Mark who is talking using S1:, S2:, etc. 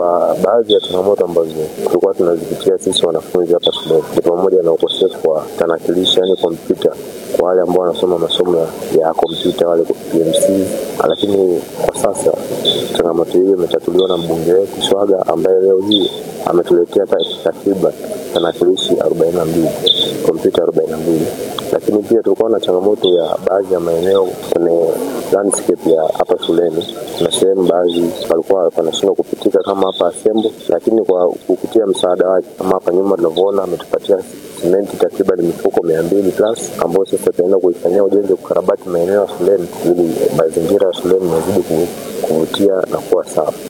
S1: Kwa baadhi ya changamoto ambazo tulikuwa tunazipitia sisi wanafunzi hapa shuleni ni pamoja na ukosefu wa tanakilishi, yani kompyuta kwa wale ambao wanasoma masomo ya, ya kompyuta wale PMC, lakini kwa sasa changamoto hiyo imetatuliwa na mbunge wetu Swaga ambaye leo hii ametuletea takriban tanakilishi 42 kompyuta 42 lakini pia tulikuwa na changamoto ya baadhi ya maeneo kwenye landscape ya hapa shuleni. Kuna sehemu baadhi palikuwa panashindwa kupitika kama hapa Asembo, lakini kwa kupitia msaada wake kama hapa nyuma tunavyoona ametupatia simenti takriban mifuko mia mbili plus ambayo sasa tutaenda kuifanyia ujenzi kukarabati maeneo ya shuleni ili mazingira ya shuleni yazidi kuvutia na kuwa safi.